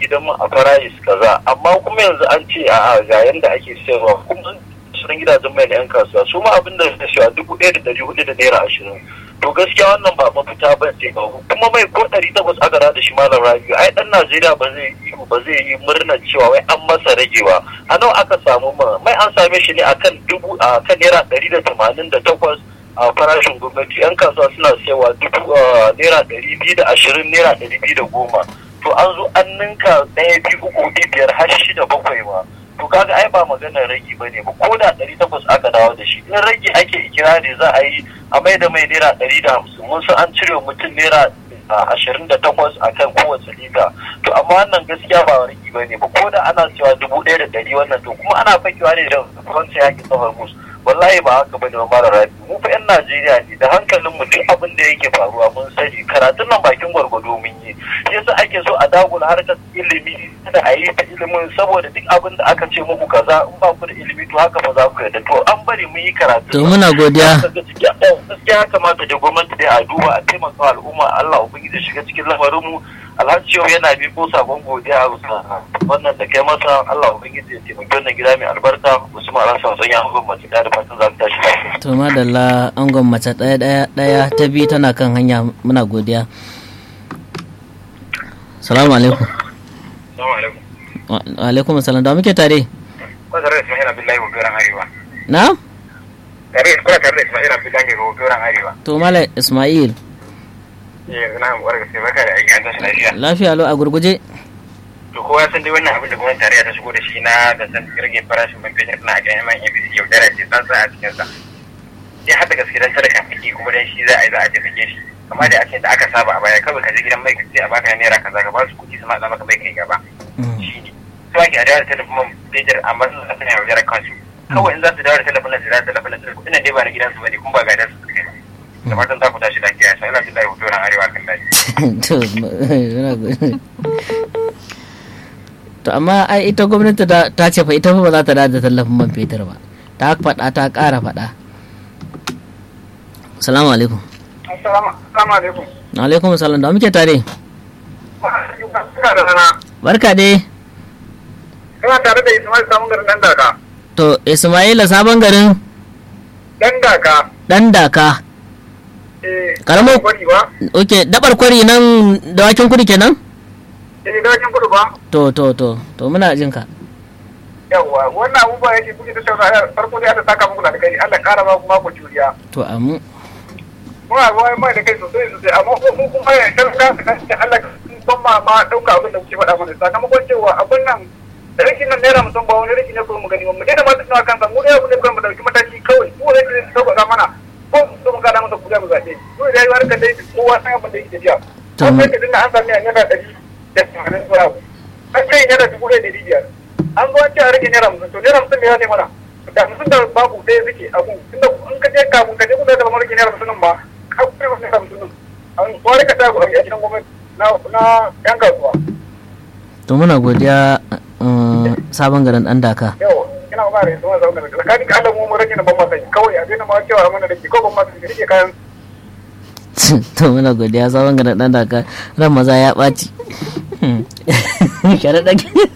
gidan mu a farayis kaza amma kuma yanzu an ce a ga yanda ake sayarwa kuma sunan gidajen mai na yan kasuwa su ma abin da ta shiwa dubu ɗaya da ɗari hudu da naira ashirin to gaskiya wannan ba mafita ba ce ba kuma mai ko ɗari takwas aka da shi malam rabiu ai ɗan najeriya ba zai yi ba zai yi murnar cewa wai an masa ragewa a nawa aka samu ma mai an same shi ne akan dubu a kan naira ɗari da tamanin da takwas a farashin gwamnati yan kasuwa suna sayawa dubu naira ɗari biyu da ashirin naira ɗari biyu da goma to an zo an ninka ɗaya biyu uku biyar har shida bakwai ma to kaga ai ba maganar ragi ba ne ba ko da ɗari takwas aka dawo da shi in ragi ake ikirari za a yi a mai da mai naira ɗari da hamsin mun san an cire mutum naira ashirin da takwas a kan kowace lita to amma wannan gaskiya ba ragi ba ne ba ko da ana cewa dubu ɗaya da ɗari wannan to kuma ana fakewa ne da wancan yaƙi tsawon musu wallahi ba haka bane ba mara rabi mu fa yan Najeriya ne da hankalin mu duk abin da yake faruwa mun sani karatun nan bakin gwargwado mun yi yasa ake so a dagula harkar ilimi da a yi ta ilimin saboda duk abin da aka ce muku kaza in ba ku da ilimi to haka ba za ku yarda to an bari mun yi karatu to muna godiya gaskiya ya kamata da gwamnati dai a duba a taimaka al'umma Allah ubangiji shiga cikin lamarin mu alhaji yau yana ko sabon godiya a wannan da kai masa Allah ubangiji ya taimaki wannan gida mai albarka Usman Alhassan sun yi hangon mace da fatan za ta tashi lafiya. to madalla angon mace ɗaya ɗaya ɗaya ta biyu tana kan hanya muna godiya salamu alaikum Assalamu alaikum. wa alaikum salam da muke tare Kuna tare da Ismail Abdullahi Gogoran Arewa. na Tare kuna tare da Ismail Abdullahi Gogoran Arewa. to mala ismail Eh na mu warga sai barka da aiki an tashi lafiya. lafiya lau a gurguje To kowa san dai wannan abin da gwamnati tarayya ta shigo da shi na da san rage farashin man fetur na ga yaman APC yaudara ce san sa a cikin sa. Sai har da gaske dan sadaka ake kuma dan shi za a yi za a je sake shi. Kamar da ake da aka saba a baya kawai ka je gidan mai ka ce a baka naira kaza ka ba su kuɗi su matsa maka mai kai gaba. Shi ne. Su ake a dawo da talafin man fetur amma sun sa suna yaudara kansu. Kawai in za su dawo da talafin nan su dawo da talafin nan su kuɗin nan dai ba na gidansu ba ne kuma ba gadar su suka yi. Da fatan za ku tashi lafiya sai Allah ya hoto ran arewa kan daji. to muna godiya. to amma ai ita gwamnati ta ta ce fa ita fa ba za ta da tallafin man fetur ba ta faɗa ta ƙara faɗa salamu alaikum Assalamu alaikum. alaikum salam da muke tare Ina da sana. barka dai Ina tare da Ismail samun garin dan daka. to ismaila sabon garin Dan daka. dan daka Eh. Karamar- kwari ba. ok dabar kwari nan dawakin kudu kenan Eh dakin kudu ba. to to to to muna jin ka Yawwa wannan abubuwa yake kuke tattauna farko dai Allah saka muku da kai Allah kara ba ku mako juriya. to amu Muna ruwa mai da kai sosai sosai amma ko mu kuma ya talaka da kan Allah ban ma ma dauka abin da kuke faɗa mana sakamakon cewa abin nan rikin nan naira mutum ba wani rikin ne ko mu gani mu daina ma tattauna kansa mu dai abin da kuma mu dauki mataki kawai mu ne da sauka mana ko mu mu gana masa kuɗa mu zaɓe. Mu da yayi ka dai kowa san abin da yake tafiya. To, Wannan da dinga an sami a naira ɗari da tamanin zuwa abu. An kai naira dubu ɗaya da ɗari biyar. An zo an ce a rage naira hamsin to naira hamsin ne ya ne mana. Da hamsin da babu ɗaya suke abu. Tunda in ka je kafin ka je kuma da rage naira hamsin nan ba ka kuma rage naira hamsin nan. An wani ka tagu a gidan gwamnati na na yan kasuwa. to muna godiya uh, sabon garin dan daka Yau ina ba da yanzu ma zaune da tsakanin ka Allah mu mu rage na ban masai kawai a daina ma cewa mana da ke ko ban masai da rike kayan to muna godiya sabon garin dan daka ran maza ya ɓaci sharaɗa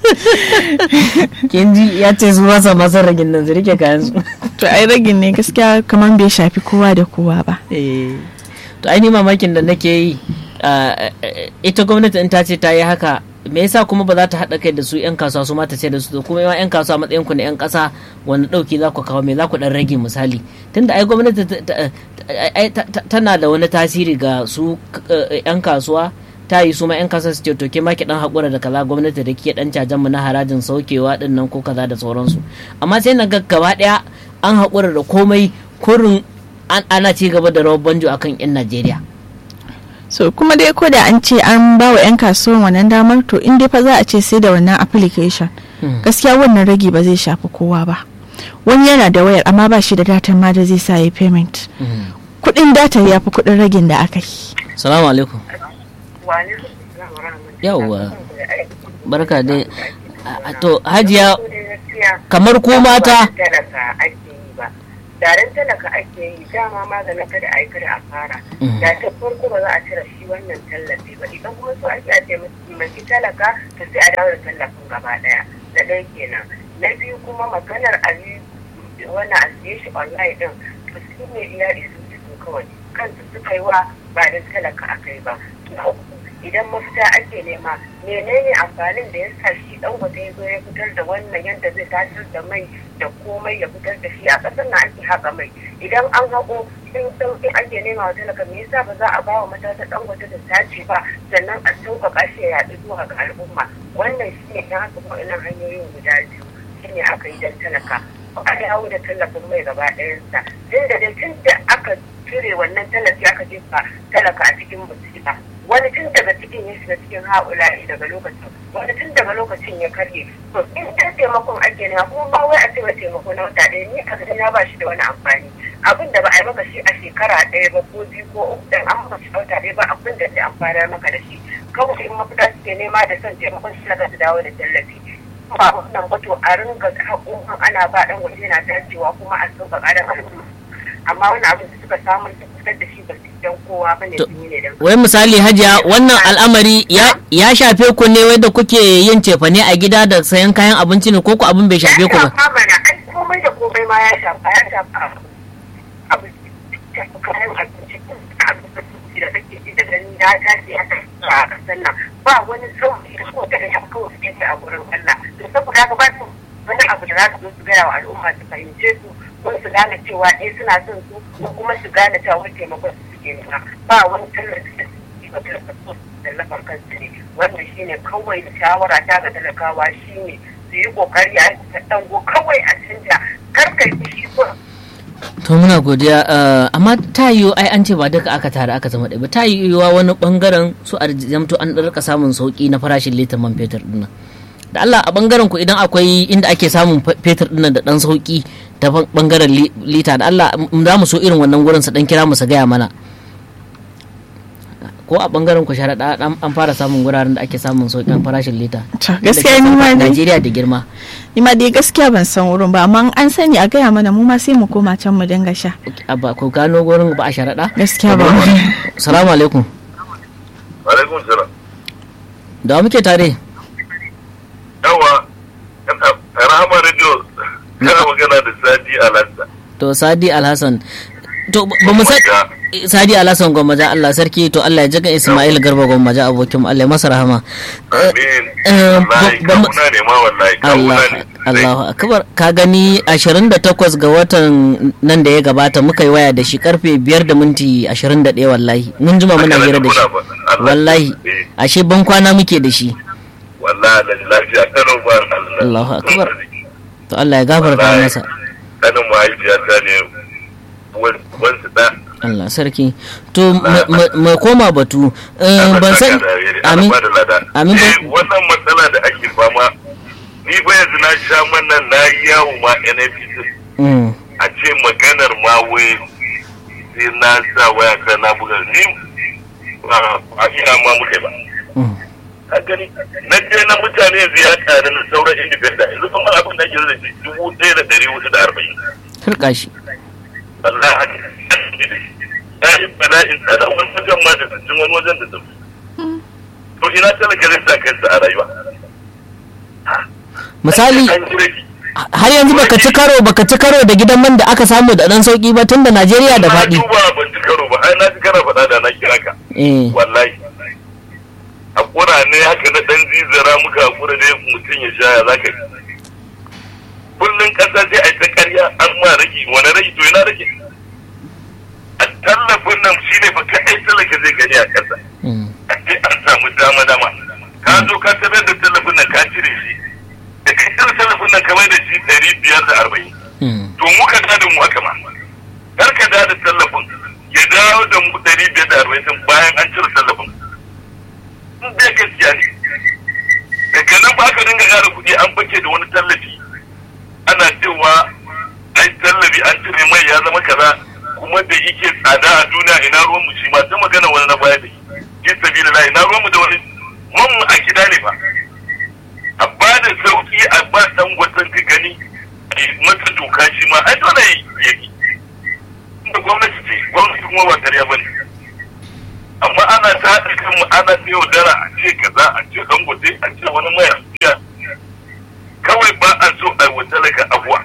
kin ji ya ce su masa masar ragin nan su rike kayan su to ai ragin ne gaskiya kamar bai shafi kowa da kowa ba Eh, to ainihin mamakin da nake yi ah, eh, ita gwamnati in ta ce ta yi haka me yasa kuma ba za ta haɗa kai da su 'yan kasuwa su ma ta ce da su to kuma yawan 'yan kasuwa matsayin ku na 'yan ƙasa wani ɗauki za ku kawo me za ku ɗan rage misali tunda ai gwamnati ta- ta- ai ta- ta- tana da wani tasiri ga su eh, 'yan kasuwa ta yi su ma 'yan kasuwa su ce to ke ma ki dan haƙura da kaza gwamnati da ke dan cajan mu na harajin saukewa din nan ko kaza da sauransu amma sai na ga gaba ɗaya an haƙura da komai kurin an ana ci gaba da rawar banjo akan 'yan Najeriya. so kuma dai ko da an ce an ba wa 'yan kasuwan wannan damar to in dai fa za a ce sai da wannan application gaskiya wannan ragi ba zai shafi kowa ba wani yana da wayar amma ba shi da datan ma da zai sa ya payment kudin data ya fi kudin ragin da aka yi Salamu alaikum. Yawwa. Barka dai. A- a- To hajiya kamar ku mata Daren talaka ake yi dama maganin kada a yi kada a fara. Da ta farko ba za a cire shi wannan tallafi ba idan kuma so ake a taimaki talaka to sai a dawo da tallafin gaba daya. Da ɗaya kenan. Na biyu kuma maganar a yi wannan a siye shi online din to su ne iya isu su kawai kansu suka yi wa ba da talaka a kai ba. idan mafita ake nema menene amfanin da ya sa shi dan wata ya zo ya fitar da wannan yadda zai tasar da mai da komai ya fitar da shi a ƙasar na ake haƙa mai idan an haƙo in sauƙin ake nema wa talaka me yasa ba za a ba wa matata dan wata da tace ba sannan a sauƙaƙa shi ya yaɗu zuwa ga al'umma wannan shi ne ta haka waɗannan hanyoyin guda biyu shi ne aka yi dan talaka a dawo da tallafin mai gaba ɗayansa tun da dai tun da aka cire wannan tallafi aka jefa talaka a cikin musiba wani tun daga cikin ya shiga cikin haula'i daga lokacin wani tun daga lokacin ya karye to in ta taimakon ake nema kuma ba wai a cewa taimako na wata ɗaya ni a na ba shi da wani amfani abin da ba a yi maka shi a shekara ɗaya ba ko biyu ko uku dan an maka shi wata ɗaya ba abin da zai amfanar maka da shi kawai in mafita suke nema da son taimakon shi daga su dawo da tallafi ba wannan ba to a ringa haƙoƙin ana ba ɗan waje na dacewa kuma a sauƙaƙa da al'umma amma wani abin da suka samu su fitar da shi ba su dan kowa ba ne sun yi ne dan wai misali hajiya wannan al'amari ya shafe ku ne wai da kuke yin cefane a gida da sayan kayan abinci ne ko ku abin bai shafe ku ba ya shafa mana ai komai da komai ma ya shafa ya shafa abu kayan abinci abinci da kake ji da gani ya tashi ya tashi a kasan nan ba wani sauki da ko ta ya kawai su yake a gurin Allah to saboda haka ba su wani abu da za su zo su gaya wa al'umma su fahimce su ko su gane cewa eh suna son su ko kuma su gane cewa wani taimakon su suke nema ba wani tallafi da suke ba tallafa tallafar kansu ne wannan shine kawai shawara ta ga talakawa shine su yi kokari a ta dango kawai a canja kar kai fushi ko to muna godiya amma ta yiwu ai an ce ba duka aka tare aka zama ɗaya ba ta yiwuwa wani bangaren su a jamto an ɗarka samun sauki na farashin litar man fetur dinnan da Allah a bangaren ku idan akwai inda ake samun fetur dinnan da dan sauki ta bangaren lita da Allah za mu so irin wannan gurin su dan kira mu su gaya mana ko a bangaren ku sharaɗa an fara samun guraren da ake samun sauƙin farashin lita gaskiya ni ma dai Najeriya da girma ni ma dai gaskiya ban san wurin ba amma an sani a gaya mana mu ma sai mu koma can mu dinga sha ba ku gano gurin ba a sharaɗa gaskiya ba salamu alaikum alaikum salam da muke tare yawa rahama radio kana magana da sadi alhassan to sadi alhassan to ba mu san sadi alhassan gwammaja Allah sarki to Allah ya jiga Ismail Garba gwammaja abokin Allah ya masa rahama amin wallahi kawuna ne ma wallahi kawuna ne Allahu akbar ka gani 28 ga watan nan da ya gabata muka yi waya da shi karfe 5 da minti 21 wallahi mun jima muna hira da shi wallahi ashe ban kwana muke da shi wallahi da lafiya kano ba Allahu akbar to Allah ya gafarta masa kanin mahaifiyata ne wansu da Allah sarki to mai koma batu ban san amin amin wannan matsala da ake fama ni ba yanzu na sha mannan na yi yawo ma NFP a ce maganar ma wai sai na sa waya ta na buga ni a ina ma muke ba a gani na je na mutane yanzu ya ƙaru na sauran independent yanzu kuma abin da ake da shi dubu ɗaya da ɗari hudu da arba'in turka shi Allah ya yi bala'in tsada wani wajen ma da sassin wani wajen da tafi to ina talaka zai sa kansa a rayuwa misali har yanzu baka ci karo baka ci karo da gidan man da aka samu da dan sauki ba tun da Najeriya da faɗi. Na duba ban ci karo ba ai na ci karo faɗa da na kira ka. Wallahi. Hakura ne haka na dan zizara muka hakura ne mutum ya sha ya zaka yi. Kullum ƙasa sai a ta ƙarya an ma rage wani rage to ina rage. A tallafin nan shi ne fa kaɗai talaka zai gani a ƙasa. A ce an samu dama dama. Ka zo ka tarar da tallafin nan ka cire shi. da kai cire tallafin nan kamar da shi ɗari biyar da arba'in. To muka da da mu haka ma. Kar ka da da tallafin ya dawo da mu ɗari biyar da arba'in bayan an cire tallafin. In dai gaskiya ne. Daga nan ba ka dinga ƙara kuɗi an fake da wani tallafi. Ana cewa ai tallafi an cire mai ya zama kaza kuma da yake tsada a duniya ina ruwan mu shi ma ta magana wani na baya da shi. Ki sabila ina ruwan mu da wani mun a gida ne fa. a ba da sauki a ba dan gwatan ka gani a masa doka shi ma ai dole ya yi gwamnati ce gwamnati kuma ba ƙarya ba ne amma ana ta haɗa kanmu ana ta yaudara a ce kaza a ce dangote a ce wani mai afiya kawai ba a so a yi talaka abuwa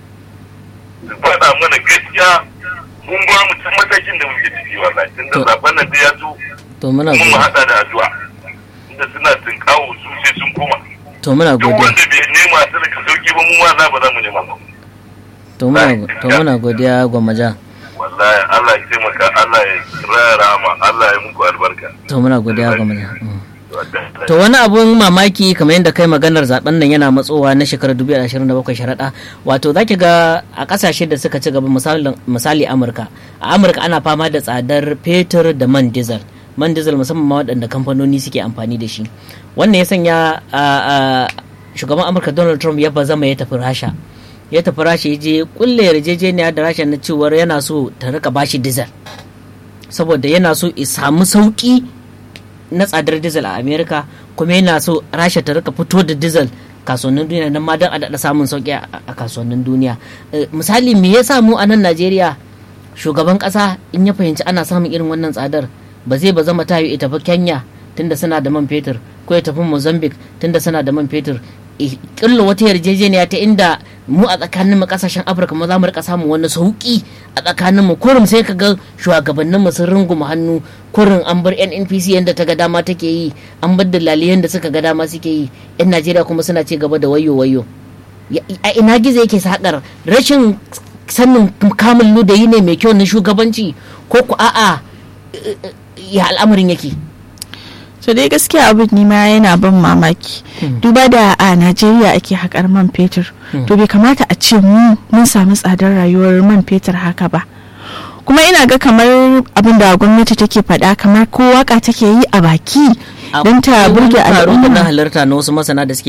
su faɗa mana gaskiya mun ba mu can matakin da muke ciki wallahi tun da To- zaben nan da ya zo to muna mun mu godiya haɗa da addu'a inda suna tunkawo su sai sun koma to muna duk godiya wanda bai nema talaka sauki ba mu ma za ba za mu nema ba to muna to muna godiya gwammaja wallahi Allah ya taimaka Allah ya raya rama Allah ya muku albarka to muna godiya gwammaja Mm. Wallahi. to wani abun mamaki kamar yadda kai maganar zaben nan yana matsowa na shekarar 2027 sharaɗa wato zaki ga a ƙasashe da suka ci gaba misalin- misali amurka a amurka ana fama da tsadar fetur da man diesel man diesel musamman ma waɗanda kamfanoni suke amfani da shi wannan ya sanya a- a- shugaban amurka donald trump ya bazama ya tafi rasha ya tafi rasha ya je kulle yarjejeniya da rasha na cewar yana so ta rika bashi diesel saboda yana so ya samu sauki na tsadar diesel a america kuma yana so rasha ta rika fito da diesel kasuwannin duniya nan ma don a daɗa samun sauki a a kasuwannin duniya Eh, misali me yasa mu a nan najeriya shugaban ƙasa in ya fahimci ana samun irin wannan tsadar ba zai ba zama tayo ya tafi kenya tunda suna da man fetur ko ya tafi mozambique tunda suna da man fetur killa wata yarjejeniya ta inda mu a tsakanin mu kasashen afirka ma za mu rika samun wani sauki a tsakanin mu kurum sai ka ga shugabannin mu sun runguma hannu kurin an bar nnpc yadda ta ga dama take yi an bar dalaliyan da suka ga dama suke yi yan najeriya kuma suna ci gaba da wayo wayo Ya- a ina gizo yake sakar rashin sanin kamun ludayi ne mai kyau na shugabanci ko ku a'a eh, eh, ya al'amarin yake so dai gaskiya abin ni ma yana ban mamaki duba da a najeriya ake haƙar man fetur to bai kamata a ce mu mun samu tsadar rayuwar man fetur haka ba kuma ina ga kamar abin da gwamnati take faɗa kamar ko waka take yi a baki don ta Akwai wani burge taro da na al'umma halarta na wasu masana da suke